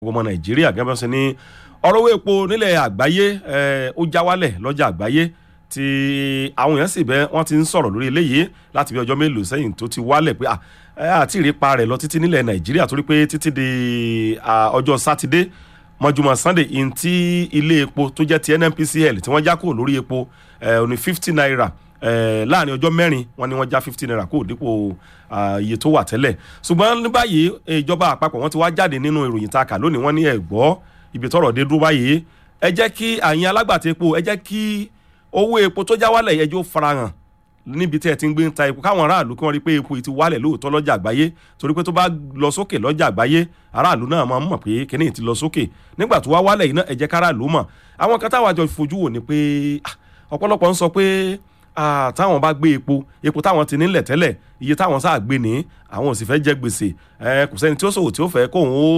ọmọ nàìjíríà gẹ́gẹ́ bí wọ́n ṣe ní ọ̀rọ̀ owó epo nílẹ̀ àgbáyé ó já wálẹ̀ lọ́jà àgbáyé tí àwọn èèyàn sì bẹ́ wọ́n ti ń sọ̀rọ̀ lórí eléyìí láti bí ọjọ́ mélòó sẹ́yìn tó ti wálẹ̀ pé àti ìrìpa rẹ̀ lọ títí nílẹ̀ nàìjíríà torí pé títí di ọjọ́ sátidé mọ́júmọ́ sunday in tí ilé epo tó jẹ́ ti nnpcl tí wọ́n já kúrò lórí epo ní fifty naira láàrin ọjọ́ mẹ́rin wọ́n ní wọ́n já fifty naira kúrò dípò iye tó wà tẹ́lẹ̀ ṣùgbọ́n ní báyìí ìjọba àpapọ̀ wọ́n ti wá jáde nínú ìròyìn tá a kà lónìí wọ́n ní ẹ̀gbọ́ ibi tọ́rọ̀ dé dúró báyìí ẹ jẹ́ kí àyìn alágbàtà epo ẹ jẹ́ kí owó epo tó já wálẹ̀ yẹn jó farahàn níbi tí ẹ ti ń gbé ń ta epo káwọn aráàlú kí wọ́n rí pé epo yìí ti wálẹ̀ lóòótọ́ lọ́jà àgbáyé torí pé tó bá lọ sókè lọ́jà àgbáyé aráàlú náà máa ń mọ̀ pé kíní ti lọ sókè nígbà tó wá wálẹ̀ yìí náà ẹ jẹ́ káráàlú mọ̀ àwọn kan táwọn àjọ fojú wò ni pé ọ̀pọ̀lọpọ̀ ń sọ pé táwọn bá gbé epo epo táwọn ti nílẹ̀ tẹ́lẹ̀ iye táwọn sáà gbé ní àwọn ò sì fẹ́ jẹ gbèsè kò sẹ́ni tí ó ṣòwò tí ó fẹ́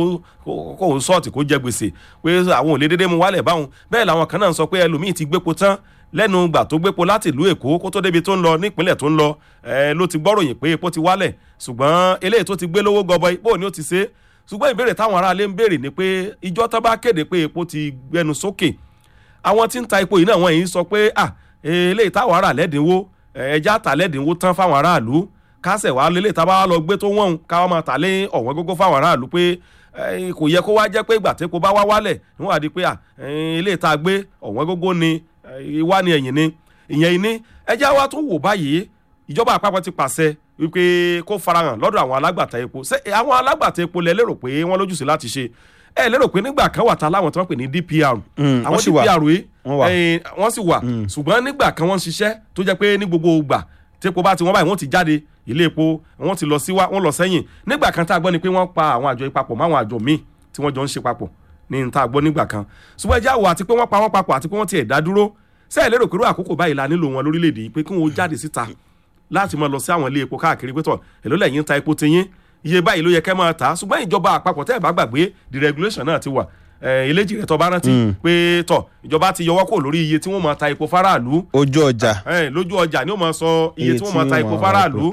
kóun sọ́ọ̀tì kó jẹ gbèsè pé àwọn ò lè dédé mu wálẹ̀ báwọn bẹ́ẹ̀ làwọn kan náà ń sọ pé ẹlòmíì ti gbépo tán lẹ́nu gbà tó gbépo láti ìlú èkó kó tó débi tó ń lọ nípínlẹ̀ tó ń lọ ló ti gbọ́ròyìn pé epo ti wálẹ̀ ṣùgbọ́n eléyìí tó ti gbé lówó gọbọi bó ni ó ti ṣe ṣùgbọ́n ìbéèrè táwọn aráalé ń béèrè ni pé ìjọ tó bá kéde pé epo ti gbẹnu sókè àwọn tí ń ta epo yìí náà wọ́n yìí sọ pé ah eléyìí táwọn ará lẹ́dínwó ẹja tà lẹ́dínwó tán fáwọn aráàlú kásẹ̀ wá lélẹ̀ tá a bá lọ gbé tó wọ̀n káwọn máa tà lé ọ̀wọ́n gógó fáwọn aráàlú pé kò yẹ kó wá jẹ́ pé ìgbà tépo bá wá wálẹ̀ níwọ̀n àdí pé eléyìí tá a gbé ọ̀wọ́n gógó ni ìwá ni ẹ̀yìn ni ìyẹn ni ẹja wa tún wò báyìí ìjọba àpapọ̀ ti pàṣẹ wípé kó farahàn lọ́dọ̀ àwọn alágbàtà epo ṣé àwọn alágbàtà epo lẹ lérò pé wọ́n lójúṣe láti ṣe ẹ lérò pé nígbà kan wà tá láwọn tí wọ́n pè ní DPR àwọn DPR yìí wọ́n sì wà ṣùgbọ́n nígbà kan wọ́n ń ṣiṣẹ́ tó jẹ́ pé ní gbogbo ìgbà tí epo bá ti wọ́n báyìí wọ́n ti jáde ilé epo wọ́n ti lọ síwá wọ́n lọ sẹ́yìn nígbà kan tá a gbọ́ ni pé wọ́n pa àwọn àjọ ìpapọ̀ mọ́ àwọn àjọ míì tí wọ́n jọ ń ṣe papọ̀ ní tá a gbọ́ nígbà kan ṣùgbọ́n ẹjẹ́ àwọ̀ àti pé wọ́n pa wọ́n papọ̀ àti pé wọ́n ti ẹ̀dá dúró sẹ́ẹ̀ lérò pé irú àkókò báyìí la nílò wọn lórílẹ̀‐èdè yìí pé kí wọ́n jáde síta láti máa lọ sí àwọn ilé epo káàkiri pé tọ̀ èló lẹ́yìn ta epo tiyín iye báyìí ló yẹ kẹ́ máa tà á ṣùgbọ́n ìjọba àpapọ̀ tẹ́ ẹ̀ bá gbàgbé the regulation náà ti wà eléjì rẹ tó bá rántí pé tọ ìjọba ti yọwọ́ kò lórí iye tí wọ́n máa ta epo faraàlú. ojú ọjà. lójú ọjà ni ó máa sọ iye tí wọ́n máa ta epo faraàlú.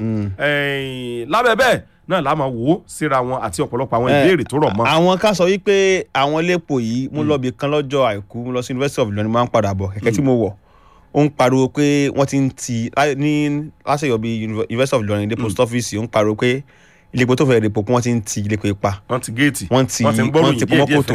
lábẹ́ bẹ́ẹ̀ náà la máa wò ó síra wọn àti ọ̀pọ̀lọpọ̀ àwọn ìbéèrè tó rọ̀ mọ́. àwọn kan sọ wípé àwọn iléepo yìí mú lọ bí kan lọ́jọ́ àìkú mú lọ sí University of Ilorin máa ń padà bọ̀ kẹ̀kẹ́ tí mo wọ̀ ó ń pariwo pé wọ́n ti ń ti ní lásìkò bí University of Ilorin dé post office ó ń pariwo pé iléepo tó fẹ́ rèpo kí wọ́n ti ń ti iléepo ipa. wọ́n ti géètì wọ́n ti wọ́n ti pọ́nmọ́ kòtò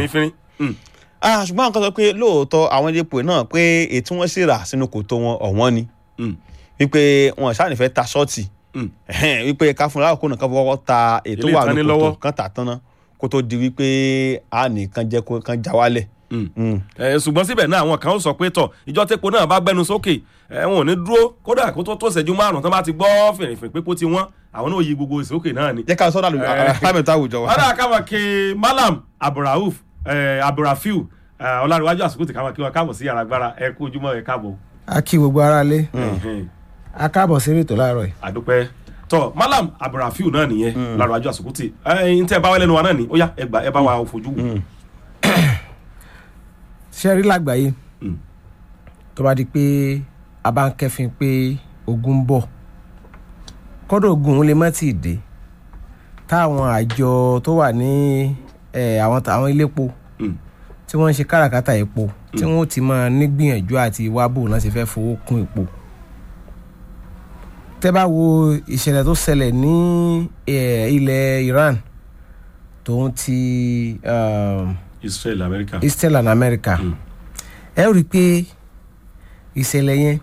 ṣùgbọ́n àwọn kan sọ pé lóòótọ́ àwọn iléepo náà pé ètò wọn sì rà sínú kòtò wọn ọ̀wọ́n ni wípé wọn ṣànífẹ́ ta ṣọ́ọ̀tì wípé ká fún láàkó nìkan fọwọ́ ta ètò wà ní kòtò kan tà tán náà kó tó di wípé a nìkan jẹ́ kan já wálẹ̀ ṣùgbọ́n síbẹ̀ náà àwọn kan ó sọ pé tọ̀ ìjọ tẹ́po náà bá gbẹnu sókè wọn ò ní dúró kódà kó tó tó ṣẹ́jú márùn-ún tán bá ti gbọ́ fìrìfìrì pé kó ti wọ́n àwọn náà yí gbogbo ìsókè náà ni. jẹ́ ká sọ́dọ̀ àlùfáàmẹ́ta àwùjọ wa. ọ̀dà káwọn kí malam abdulrauf abdulrafiu ọlárìwájú àsìkò tí káwọn kí wọn káàbọ̀ sí yàrá agbára ẹ kú ojúmọ́ ẹ káàbọ̀. a kí gbogbo ara lé a káàbọ̀ sí ètò láàárọ̀ yìí. àdúpẹ́ tọ malam abdulrafiu náà nìyẹn ọlárìwájú àsìkò tí ẹ ń tẹ́ bá wẹ́lẹ́nu wa náà ni ó yá ẹ gbà ẹ bá wa fojú wò ṣe rí lágbàáyé tó bá di pé a bá ń kẹ́fìn pé ogun ń bọ̀ kọ́dọ̀ ogun lè má tì dé táwọn àjọ tó wà ní àwọn àwọn iléepo tí wọ́n ń ṣe káràkátà epo tí wọ́n ti máa nígbìyànjú àti wábò náà ṣe fẹ́ fowó kún epo tẹ́ bá wo ìṣẹ̀lẹ̀ tó ṣẹlẹ̀ ní ilẹ̀ Iran tòun ti. Um, Israel America. Israel and America ẹ rí i pé ìṣẹ̀lẹ̀ yẹn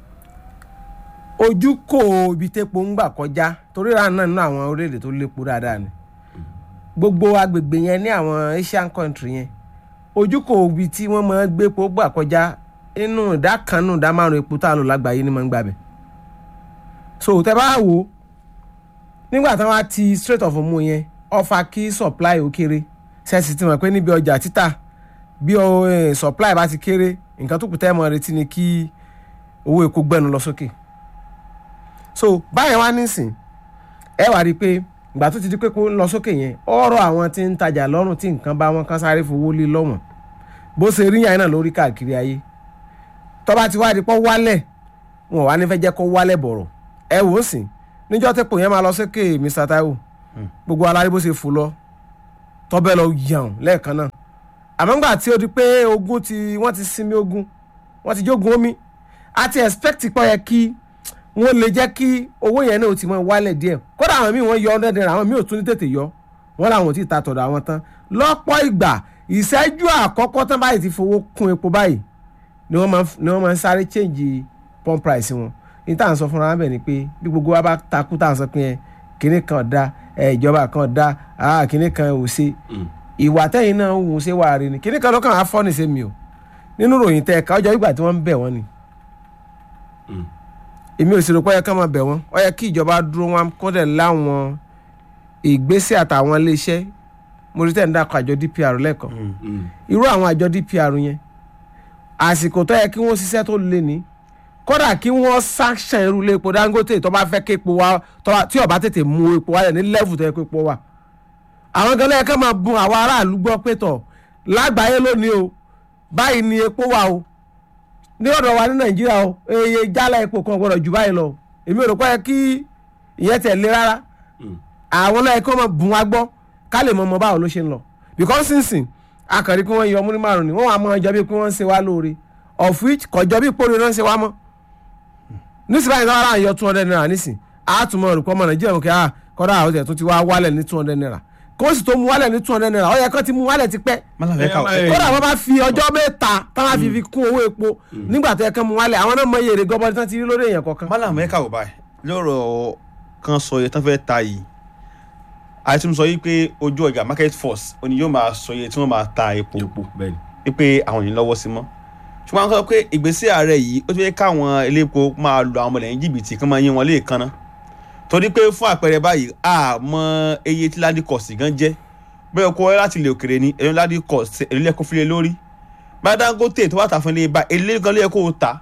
ojú kò ibi tépo ń gbà kọjá torí ra náà nínú àwọn orílẹ̀-èdè tó lépo dáadáa ni gbogbo agbègbè yẹn ní àwọn Asian country yẹn ojú kò ibi tí wọ́n máa gbé epo gbà kọjá inú ìdá kan nù ìdá márùn epo tá a lò lágbàáyé ni máa ń gbà bẹ̀ so tẹ bá wò nígbà tí wọ́n á ti Strait of Hormuz yẹn ó fà kí supply ó kéré sẹ́ẹ̀sì ti mọ̀ pé níbi ọjà títà bí supply bá ti kéré nǹkan tó kù tẹ́ mọ̀ retí ni kí owó epo gbẹ́nu lọ sókè so báyẹn wá nísìn ẹ wá rí i pé ìgbà tó ti di pé kó ń lọ sókè yẹn ọ̀rọ̀ àwọn tí ń tajà lọ́rùn tí nǹkan bá wọn kán sáré fowó lé lọ́wọ́n bó ṣe rí yàn náà lórí káàkiri ayé tó bá ti wá di pọ́ wálẹ̀ wọn ò wá ní fẹ́ jẹ́ kó wálẹ̀ bọ̀rọ̀ ẹ wò ó sìn níjọ́ tẹ́pọ̀ yẹn máa lọ sókè Mr Taiwo gbogbo alárí bó ṣe fò lọ tọ́bẹ̀ lọ yàn lẹ́ẹ̀kan náà àmọ́ ńgbà tí ó di pé ogun ti wọ́n ti sinmi ogun wọ́n ti jogun omi a ti expect pọ̀ yẹ kí wọ́n lè jẹ́ kí owó yẹn náà ó ti mọ wálẹ̀ díẹ̀ kódà àwọn míì wọ́n yọ hundred naira àwọn míì ò tún ní tètè yọ wọ́n làwọn ò tí ì ta tọ̀dọ̀ àwọn tán lọ́pọ̀ ìgbà ìṣẹ́jú àkọ́kọ́ tán báyìí ti fowó kún epo báyìí ni wọ́n máa ń- ni wọ́n máa ń sáré change pump price wọn ní tá à ń sọ fúnra wọn bẹ̀ ni pé bí gbogbo wa bá takú tá à ń sọ pé ẹ kinní kan da ẹ ìjọba kan da ah kinní kan ò ṣe ìwà tẹ́yìn náà ń wù ú ṣe wà rí ni kinní kan lọ́kàn á fọ́ ní sẹ́mi o nínú ròyìn tẹ́ ẹ̀ka ọjọ́ ìgbà tí wọ́n ń bẹ̀ wọ́n ni èmi ò sì rò pé ó yẹ ká máa bẹ̀ wọ́n ó yẹ kí ìjọba dúró wọn kó dẹ̀ láwọn ìgbésẹ̀ àtàwọn iléeṣẹ́ mo rí tẹ̀ ń dàkọ̀ àjọ DPR lẹ́ẹ̀kan irú àwọn àjọ DPR yẹn àsìkò tó yẹ kí wọ́n ṣiṣẹ́ tó lé ní kódà kí wọ́n sanction irú ilé epo Dangote tó bá fẹ́ kí epo wa tó bá- tí ó bá tètè mú epo wálẹ̀ ní level tó yẹ kó epo wà àwọn gan lẹ́yìn ká máa bun àwọn aráàlú gbọ́ pé tọ̀ lágbàáyé lónìí o báyìí ni epo wà o ní ọ̀dọ̀ wa ní Nàìjíríà o eye jálá epo kan gbọ́dọ̀ jù báyìí lọ èmi ò rò pé ó yẹ kí ìyẹn tẹ̀ lé rárá àwọn lẹ́yìn kó máa bùn wá gbọ́ ká lè mọ ọmọ báwo ló ṣe ń lọ because sínsìn akàrí pé wọ́n yọ múrí márùn ni wọ́n wà mọ́ ọjọ́ bíi pé wọ́n ń ṣe wá lóore of which kọjọ́ bíi pòrò náà ń ṣe wá mọ́ nísìnyí báyìí náà wọ́n yọ two hundred naira nísìn àtúmọ̀ olùkọ́ ọmọ nàìjíríà kí á kọ́dà àwọn ọ̀tẹ̀ tó ti wá wálẹ̀ ní two hundred naira kó sì tó mú wálẹ̀ ní two hundred naira ó yẹ kó ti mú wálẹ̀ ti pẹ́ mọ́lá fẹ́ ká Eh, kódà wọ́n bá fi ọjọ́ mẹ́ta táwọn fi fi kún owó epo nígbà tó yẹ kó mú wálẹ̀ àwọn náà mọ iye èrè gọbọdé tán ti rí lórí èèyàn kọ̀ọ̀kan. mọ́lá fẹ́ ká wò báyìí lọ́rọ̀ kan sọ iye tán fẹ́ ta yìí àti tún sọ yìí pé ojú ọjà market force òní yóò máa sọ iye tí wọ́n máa ta epo epo bẹ́ẹ̀ ni. wípé àwọn yìí lọ́wọ́ sí mọ́ ṣùgbọ́n àwọn sọ pé ìgbésẹ̀ ààrẹ yìí ó ti fẹ́ káwọn elépo máa lo àwọn ọmọlẹ́yìn jìbìtì kán máa yín wọn léèkan ná torí pé fún àpẹẹrẹ báyìí a mọ iye tí ládì kọ̀ọ̀sì gan jẹ́ bẹ́ẹ̀ kó láti ilẹ̀ òkèrè ni èlò ládì kọ̀ọ̀sì èlò lẹ́kọ́ fílẹ̀ lórí bá Dangote tó bá ta fún ilé bá èlé gan lẹ́yẹ kó o ta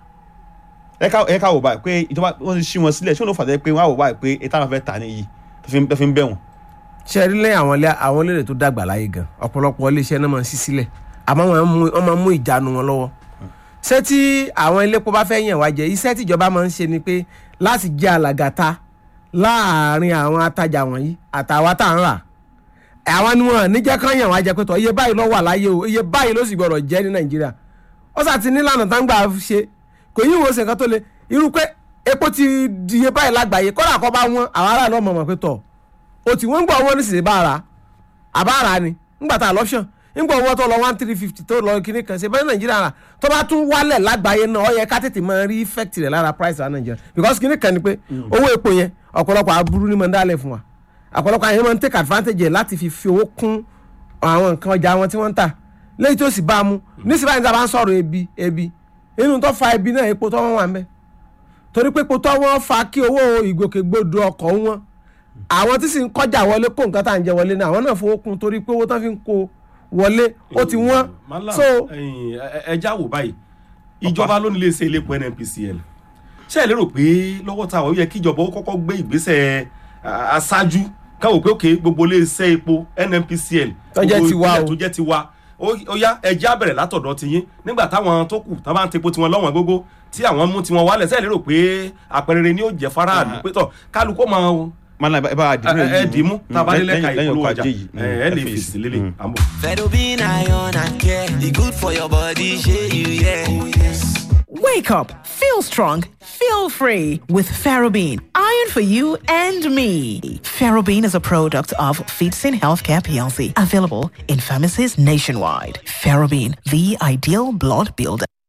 ẹ ká wò báyìí pé ìjọba wọn ti ṣí wọn sílẹ̀ ṣé wọn ló fà pé wọn á wò báyìí pé ètò àwọn fẹ́ tà níyì tó fi tó fi ń bẹ̀ wọ́n. ṣe rí lẹ́yìn àwọn ilé àwọn olóòrè tó dàgbà láyé gan ọ̀pọ̀lọpọ̀ iléeṣẹ́ náà máa ń ṣí sílẹ̀ àmọ́ wọ́n máa ń mú- wọ́n máa ń mú ìjánu wọn lọ́wọ́ ṣé tí àwọn iléepo bá fẹ́ yàn wá jẹ iṣẹ́ tíjọba máa ń ṣe ni pé láti jẹ́ alàgàtà láàárín àwọn atajà wọ̀nyí àtàwọn tá à ń rà àwọn ni wọn níjẹ́ kán yàn wá jẹ pé tọ́ iye báyìí ló wà láyé o iye báyìí ló sì gbọ́dọ̀ jẹ́ ní Nàìjíríà ó sà ti nílànà tá ń gbà ṣe kò yí ìwòsàn kan tó le irú pé epo ti di iye báyìí lágbàáyé kọ́dà kọ́ bá wọn àwọn aráàlú ọmọ mọ̀ pé tọ̀ o tí wọ́n ń gbọ́ owó nísìnyí bá ara àbá ara ni ńgbà tá a lọ́pṣọ̀n ńgbà owó tó lọ one three fifty tó lọ kíní kan ṣe bẹ́ẹ̀ nàìjíríà rà tó bá tún wálẹ̀ lágbàáyé náà ó yẹ ká tètè máa rí effect rẹ̀ lára price rà nàìjíríà because kíní kan ni pé owó epo yẹn ọ̀pọ̀lọpọ̀ aburú ni máa ń dálẹ̀ fún wa ọ̀pọ̀lọpọ̀ àyẹ̀wò máa ń take advantage ẹ̀ láti fi fi owó kún àwọn nǹkan ọjà wọn tí wọ́n ń tà lẹ́yìn tó sì bá a mú nísìnyí báyìí tá a bá ń sọ̀rọ̀ ebi ebi inú tó fa ebi náà epo tó wọ́n wà ń bẹ́ẹ̀ torí pé epo tó wọ́n fa kí owó ìgbòkègbodò ọkọ̀ wọn àwọn tí sì ń kọjá wọlé kó nǹkan tá à ń jẹ wọlé náà àwọn náà fowó kún torí pé owó tán fi ń kó wọlé ó ti wọ́n Malam, so ẹ̀yin, ẹ- ẹ já wò báyìí ìjọba ló nílé iṣẹ́ iléepo NNPCL ṣé ẹ lérò pé lọ́wọ́ tá a wà ó yẹ kí ìjọba ó kọ́kọ́ gbé ìgbésẹ̀ a- aṣáájú káwọ́ pé òkè gbogbo ilé iṣẹ́ epo NNPCL Tó jẹ́ gbogbo tiwa ìpínlẹ̀ o. tó jẹ́ tiwa ó ó yá ẹjẹ́ àbẹ̀rẹ̀ látọ̀dọ̀ ti yín nígbà táwọn tó kù tá bá ń tepo tiwọn lọ́wọ́n gógó tí àwọn mú tiwọn wálẹ̀ ṣé ẹ lérò pé àpẹẹrẹ ni ó jẹ́ faraàlú pé tọ̀ kálukó máa mọ́lá ẹ bá a dìbò ẹ dì í mú tá a bá dé lẹ́ka lẹ́yìn ìpolówó ọkọ̀ ọjà ajé yìí ẹ ẹ lè fèsì lélẹ̀ àmọ́. Fedobin iron and care. E good for your body, shey you yeah. Oh, yes. Wake up, feel strong, feel free with Ferrobin. Iron for you and me. Ferrobin is a product of Feetsin Healthcare PLC, available in pharmacies nationwide. Ferrobin, the ideal blood builder.